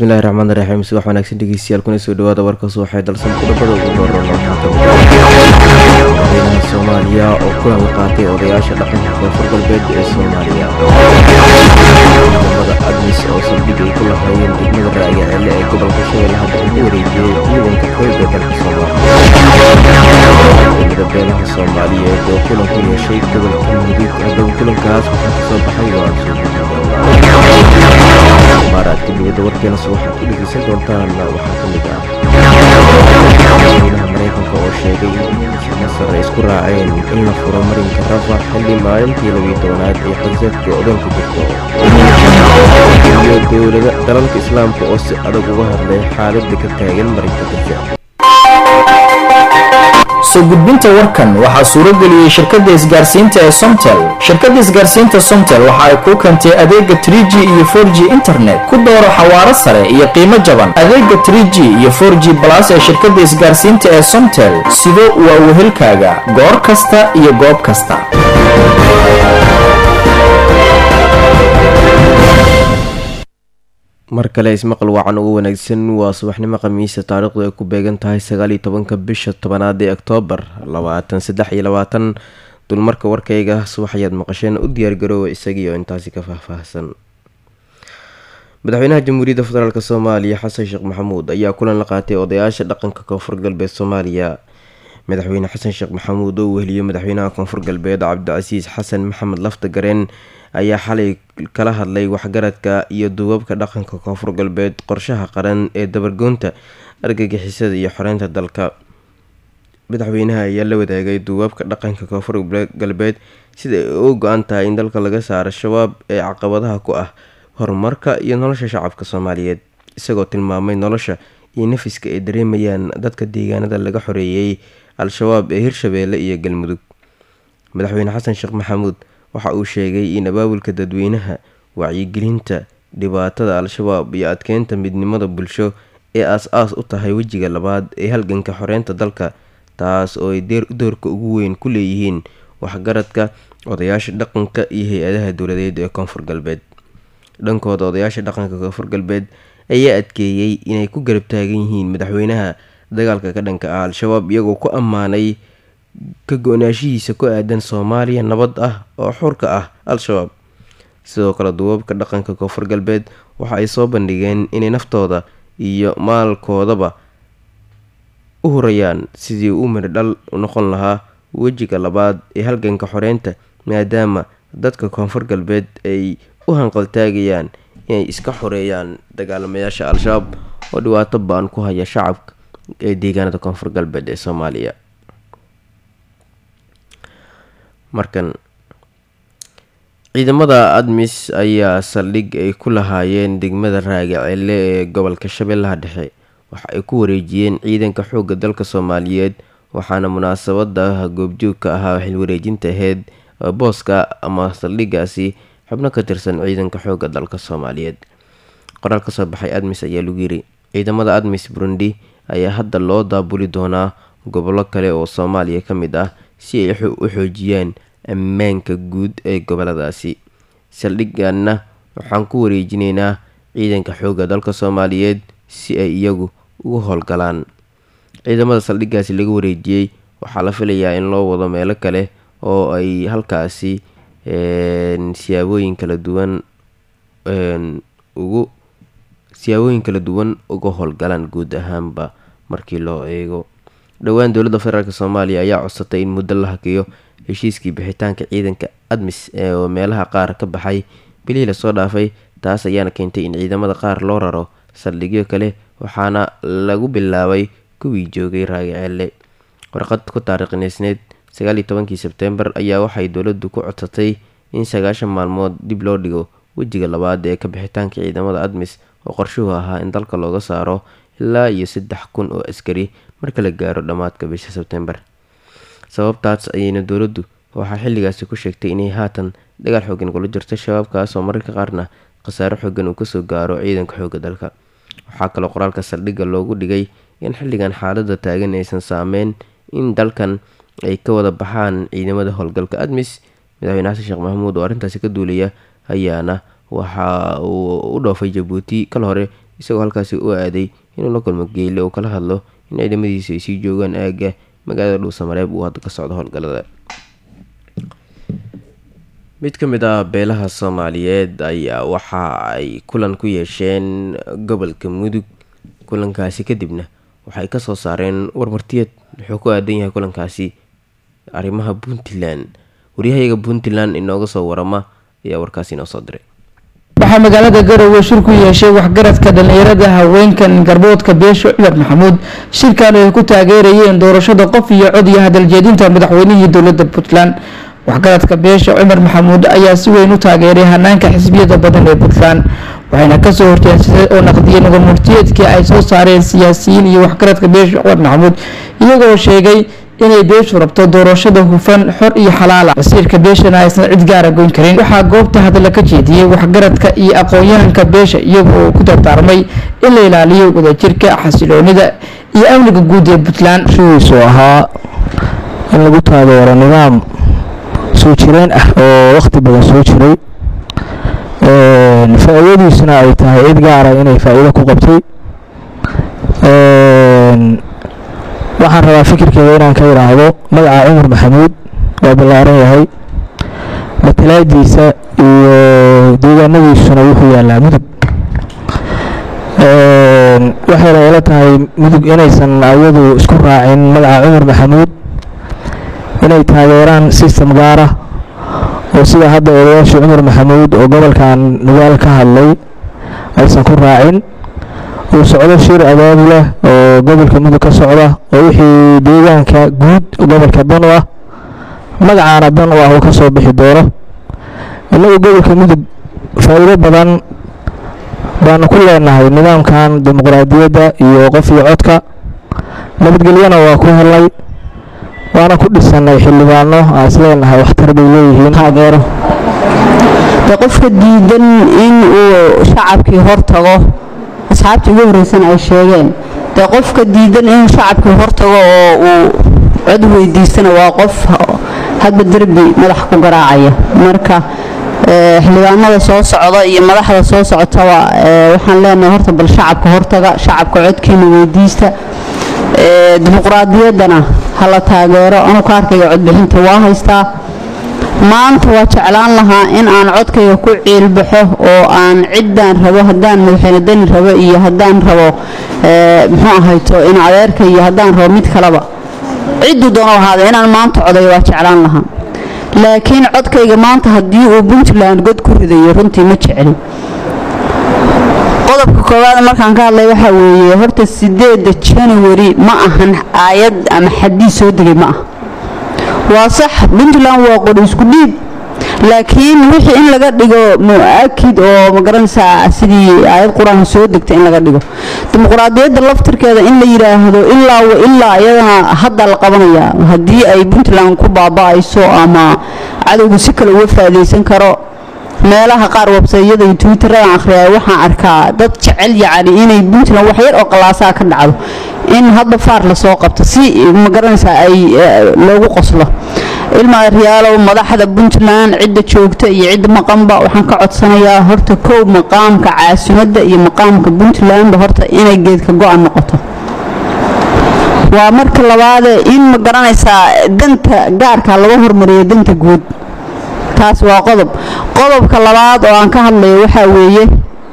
bismillahi raxmaani raxiim subax wanaagsan dhegeystayaal kuna soo dhawaada warkaas waxay dalsan qodobada ugu dooran madaxweynaha soomaaliya oo kulan la qaatay odayaasha dhaqanka koonfur galbeed ee soomaaliya ciidamada admis oo saldhig ay ku lahaayeen degmada raaga celle ee gobolka shabeellaha dhexe ku wareejiyey ciidanka xoogga dalka soomaaliya ciidamada beelaha soomaaliyeed oo kulan ku yeeshay gobolka mudug haddaba kulankaas waxaa kasoo baxay oo aan soo gudin doonaa maaraadka dibadda warkeenas waxaad ku dhegeysan doontaan waxaa ka mid ah madaxweynaha maraykanka oo sheegay in masar ay isku raaceen in la furo marinka rafax xilli maalintii labiyo tobanaad ee xasadka odan ku jirto iyo dowlada dalalka islaamka oo si adag uga hadlay xaaladda ka taagan marinka gaza soo gudbinta warkan waxaa suurageliyey shirkadda isgaarsiinta ee somtel shirkadda isgaarsiinta somtel waxa ay kuu keentay adeega 3g iyo 4g internet ku dooro xawaaro sare iyo qiimo jaban adeega 3g iyo 4g balas ee shirkadda isgaarsiinta ee somtel sido waa wehelkaaga goor kasta iyo goob kasta mar kale ismaqal wacan ugu wanaagsan waa subaxnimo khamiisa taariikhdu ay ku beegan tahay sagaal iyo tobanka bisha tobanaad ee oktoobar labaatan saddex iyo labaatan dulmarka warkayga subax ayaad maqasheen u diyaargaroowa isagiioo intaasi ka faahfaahsan madaxweynaha jamhuuriyadda federaalk soomaaliya xasan sheekh maxamuud ayaa kulan la qaatay odayaasha dhaqanka koonfur galbeed soomaaliya madaxweyne xasan sheekh maxamuud oo weheliyo madaxweynaha koonfur galbeed cabdicasiis xasan maxamed lafta gareen ayaa xalay kala hadlay waxgaradka iyo duubabka dhaqanka koonfur galbeed qorshaha qaran ee dabargoonta argagixisada iyo xoreynta dalka madaxweynaha ayaa la wadaagay duubabka dhaqanka koonfur galbeed sida ay u go-an tahay in dalka laga saaro shabaab ee caqabadaha ku ah horumarka iyo nolosha shacabka soomaaliyeed isagoo tilmaamay nolosha iyo nafiska ay dareemayaan dadka deegaanada laga xoreeyey al-shabaab ee hirshabeelle iyo galmudug madaxweyne xasan sheekh maxamuud waxa uu sheegay in abaabulka dadweynaha wacyigelinta dhibaatada al-shabaab iyo adkeynta midnimada bulsho ee aas-aas u tahay wejiga labaad ee halganka xoreynta dalka taas oo ay doorka ugu weyn ku leeyihiin waxgaradka odayaasha dhaqanka iyo hay-adaha dowladeed ee koonfur galbeed dhankooda odayaasha dhaqanka koonfur galbeed ayaa adkeeyey inay ku garab taagan yihiin madaxweynaha dagaalka ka dhanka ah al-shabaab iyagoo ku ammaanay ka go-naashihiisa ku aadan soomaaliya nabad ah oo xurka ah al-shabaab sidoo kale duubabka dhaqanka koonfur galbeed waxa ay soo bandhigeen inay naftooda iyo maalkoodaba u hurayaan sidii u mirdhal noqon lahaa wejiga labaad ee halganka xoreynta maadaama dadka koonfur galbeed ay u hanqaltaagayaan inay iska xoreeyaan dagaalamayaasha al-shabaab oo dhibaato ba-an ku haya shacabka ee deegaanada koonfur galbeed ee soomaaliya markan ciidamada admis ayaa saldhig ay ku lahaayeen degmada raaga celle ee gobolka shabeellaha dhexe waxa ay ku wareejiyeen ciidanka xoogga dalka soomaaliyeed waxaana munaasabada goobjoogka ahaa xilwareejinta aheyd booska ama saldhigaasi xubno ka tirsan ciidanka xoogga dalka soomaaliyeed qoraal kasoo baxay admis ayaa lagu yiri ciidamada admis burundi ayaa hadda loo daabuli doonaa gobollo kale oo soomaaliya ka mid ah si ay u xoojiyaan ammaanka guud ee goboladaasi saldhiganna waxaan ku wareejinaynaa ciidanka xoogga dalka soomaaliyeed si ay iyagu ugu howlgalaan ciidamada saldhigaasi laga wareejiyey waxaa la filayaa in loo wado meelo kale oo ay halkaasi siyaabooyin kala duwan ugu siyaabooyin kala duwan uga howlgalaan guud ahaanba markii loo eego dhowaan dowladda federaalk soomaaliya ayaa codsatay in muddo la hakeeyo heshiiskii bixitaanka ciidanka admis ee meelaha qaar ka baxay bilihii lasoo dhaafay taas ayaana keentay in ciidamada qaar loo raro saldhigyo kale waxaana lagu bilaabay kuwii joogay raagaceelle warqad ku taariikhneysneed sagaaliyo tobankii sebtembar ayaa waxay dowladdu ku codsatay in sagaashan maalmood dib loo dhigo wejiga labaad ee ka bixitaanka ciidamada admis oo qorshuhu ahaa in dalka looga saaro ilaa iyo saddex kun oo askari marka la gaaro dhammaadka bisha sebtembar sababtaas ayayna dowladdu waxaa xilligaasi ku sheegtay inay haatan dagaal xoogan kula jirto shabaabkaas oo mararka qaarna khasaaro xoogan uu kasoo gaaro ciidanka xoogga dalka waxaa kaloo qoraalka saldhigga loogu dhigay in xilligan xaalada taagan aysan saameyn in dalkan ay ka wada baxaan ciidamada howlgalka admis madaxweyne xasan sheekh maxamuud oo arrintaasi ka duulaya ayaana waxa uu u dhoofay jabuuti kal hore isagoo halkaasi u aaday inuu la kulmo geyle oo kala hadlo in ciidamadiisa ay sii joogaan aagga magaalada dhuusamareeb uu hadda ka socdo howlgallada mid ka mid ah beelaha soomaaliyeed ayaa waxa ay kulan ku yeesheen gobolka mudug kulankaasi kadibna waxay kasoo saareen warmartiyeed wuxuu ku aadan yahay kulankaasi arrimaha puntland waryahayaga puntland inooga soo warama ayaa warkaasi inoo soo diray waxaa magaalada garowe shir ku yeeshay waxgaradka dhallinyarada haweenkan garboodka beesho cumar maxamuud shirkan ay ku taageerayeen doorashada qof iyo cod iyo hadaljeedinta madaxweynihii dowlada puntland waxgaradka beesha cumar maxamuud ayaa si weyn u taageeray hanaanka xisbiyada badan ee puntland waxayna kasoo horjeedsaday oo naqdiyeen warmurtiyeedkii ay soo saareen siyaasiyiin iyo waxgaradka beesha cumar maxamuud iyagoo sheegay inay beeshu rabto doorashada hufan xor iyo xalaala wasiirka beeshana aysan cid gaara goyn karin waxaa goobta hadalla ka jeediyey waxgaradka iyo aqoon-yahanka beesha iyaga oo ku dardaarmay in la ilaaliyo wadajirka xasiloonida iyo amniga guud ee puntland shidiisu ahaa in lagu taageero nidaam soo jireen ah oo wakhti badan soo jiray faa-iidadiisuna ay tahay cid gaara inay faa-iido ku qabtay waxaan rabaa fikirkeeda inaan ka idhaahdo magaca cumar maxamuud waa ballaaran yahay matalaadiisa iyo deegaanadiisuna wuxuu yaalaa mudug waxayna ila tahay mudug inaysan ayadu isku raacin magaca cumar maxamuud inay taageeraan system gaara oo sida hadda odayaashii cumar maxamuud oo gobolkan nugaal ka hadlay aysan ku raacin uu socdo shir abaabu leh oo gobolka mudug ka socda oo wixii deegaanka guud gobolka dan u ah magacaana dan u ah uu ka soo bixi doono innagu gobolka mudug faa-iido badan baanu ku leenahay nidaamkan dimuqraadiyadda iyo qof iyo codka nabadgelyana waa ku helnay waana ku dhisanay xildhibaano aan isleenahay waxtar bay leeyihiin taageero de qofka diidan in uu shacabkii hortago asxaabtii ugu horreysana ay sheegeen dee qofka diidan inuu shacabkii hortago oo uu cod weydiistana waa qof hadba derbi madax ku garaacaya marka xildhibaanada soo socda iyo madaxda soo socotaba waxaan leenahay horta bal shacabka hortaga shacabka codkiina weydiista dimuqraadiyaddana hala taageero anu kaarkayga codbixinta waa haystaa maanta waa jeclaan lahaa in aan codkayga ku ciilbaxo oo aan ciddaan rabo haddaan madaxweyne dani rabo iyo haddaan rabo muxuu ahayto in adeerka iyo haddaan rabo mid kaleba cidduu doono ahaada inaan maanta codayo waa jeclaan lahaa laakiin codkayga maanta haddii uu puntland god ku ridayo runtii ma jeclin qodobka koowaad markaan ka hadlay waxaa weeye horta sideedda january ma ahan aayad ama xadiis soo degay ma ah waa sax puntland waa qori isku dhiib laakiin wixii in laga dhigo mu-akid oo magaranaysaa sidii aayad qur-aan soo degta in laga dhigo dimuqraadiyadda laftirkeeda in la yidhaahdo ilaa ilaa iyadana hadda la qabanayaa haddii ay puntland ku baaba-ayso ama cadowgu si kale uga faa'iidaysan karo meelaha qaar websayada iyo twitterada akhriya waxaan arkaa dad jecel yacni inay puntland wax yar oo qalaasaa ka dhacdo in hadda faar lasoo qabto si magaranaysaa ay loogu qoslo ilma riyaalow madaxda puntland cidda joogta iyo cidda maqanba waxaan ka codsanayaa horta kow maqaamka caasimadda iyo maqaamka puntlandba horta inay geedka go-an noqoto waa marka labaade in ma garanaysaa danta gaarka laga hormariyo danta guud taas waa qodob qodobka labaad oo aan ka hadlayo waxaa weeye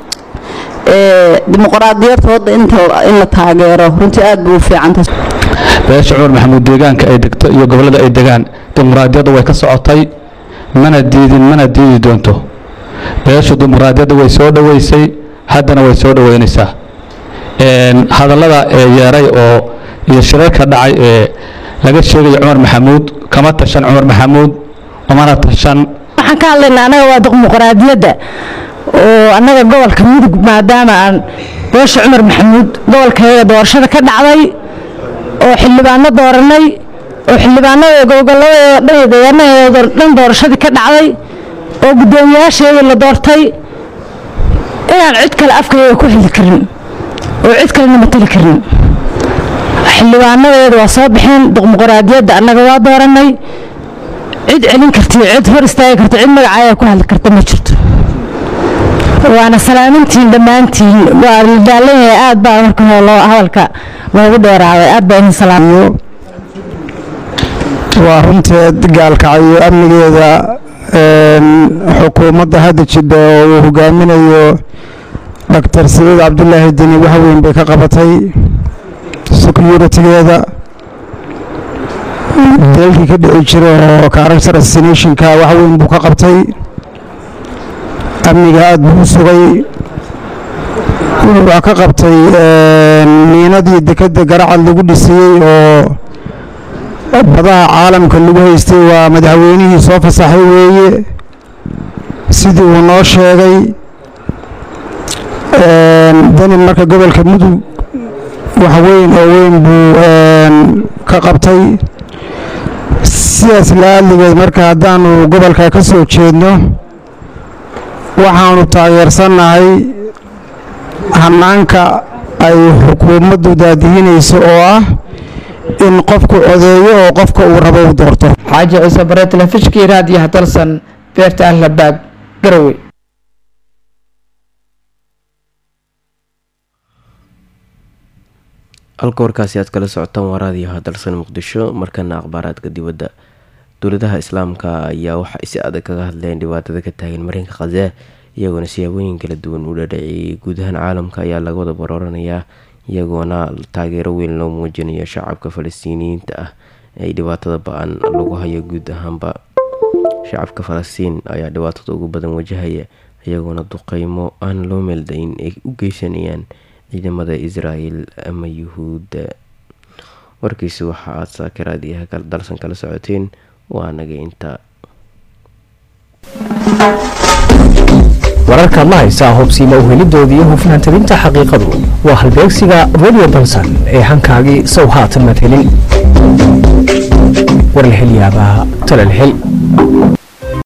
dimuqraadiyadda wadda inta in la taageero runtii aad buu u fiicanta beesha cumar maxamuud deegaanka ay degto iyo gobollada ay degaan dimuqraadiyadda way ka socotay mana diidin mana diidi doonto beeshu dimuqraadiyadda way soo dhoweysay haddana way soo dhoweynaysaa hadallada ee yeeray oo iyo shirarka dhacay ee laga sheegaya cumar maxamuud kama tashan cumar maxamuud umana tashan waxaan ka hadlaynaa annaga waa dimuqraadiyadda oo annaga gobolka mudug maadaama aan beesha cumar maxamuud gobolkeeda doorashada ka dhacday oo xildhibaano dooranay oo xildhibaanada gobolladeeda dhan iyo deegaanaheeda dhan doorashadii ka dhacday oo guddoomiyaasheedii la doortay inaan cid kale afkayga ku xili karin oo cid kalena matali karin xildhibaanadeeda waa soo baxeen dimuqraadiyadda annaga waa dooranay cid celin karta iyo cid hor istaagi karta cid magacaaya ku hadli karta ma jirto waana salaamintiin dhammaantiin waa la daalan yahay aad baa marka hore loo hadalka loogu dheeraaday aad baa idin salaamiyo waa runteed gaalkacyo amnigeeda xukuumadda hadda jidha oo uu hogaaminayo doctor saciid cabdulaahi deni wax weyn bay ka qabatay securitigeeda dalkii ka dhici jira oo character assassinationka wax weyn buu ka qabtay amniga aada buu u sugay wuxuu wax ka qabtay miinadii dekedda garacad lagu dhisayey oo badaha caalamka lagu haystay waa madaxweynihii soo fasaxay weeye sidii uu noo sheegay dani marka gobolka mudug wax weyn oo weyn buu ka qabtay sidaas la-aadligeed marka haddaanu gobolka ka soo jeedno waxaanu taageersannahay hanaanka ay xukuumaddu daadihinayso oo ah in qofku codeeyo oo qofka uu rabo uu doorto xaaji ciise bare telefishkii raadiyaha dalsan beerta ahlabaag garowe halka warkaasi aad kala socotaan waa raadiyaha dalsan muqdisho markana akhbaaraadka dibadda dowladaha islaamka ayaa waxay si adag kaga hadleen dhibaatada ka taagan marinka khazaa iyagoona siyaabooyin kala duwan u dhadhaciyay guud ahaan caalamka ayaa laga wada barooranayaa iyagoona taageero weyn loo muujinayo shacabka falastiiniyiinta ah ay dhibaatada ba-an lagu hayo guud ahaanba shacabka falastiin ayaa dhibaatada ugu badan wajahaya iyagoona duqeymo aan loo meeldayn ay u geysanayaan ciidamada israel ama yuhuudda warkiisi waxa aad saakiraadiyaha dalsan kala socoteen waa naga intaa wararkaad la haysaa hubsiima uhelidoodii iyo hufnaan tabinta xaqiiqadu waa halbeegsiga radio dalsan ee hankaagii sow haatan mad helin warlxilyaabaa talalxil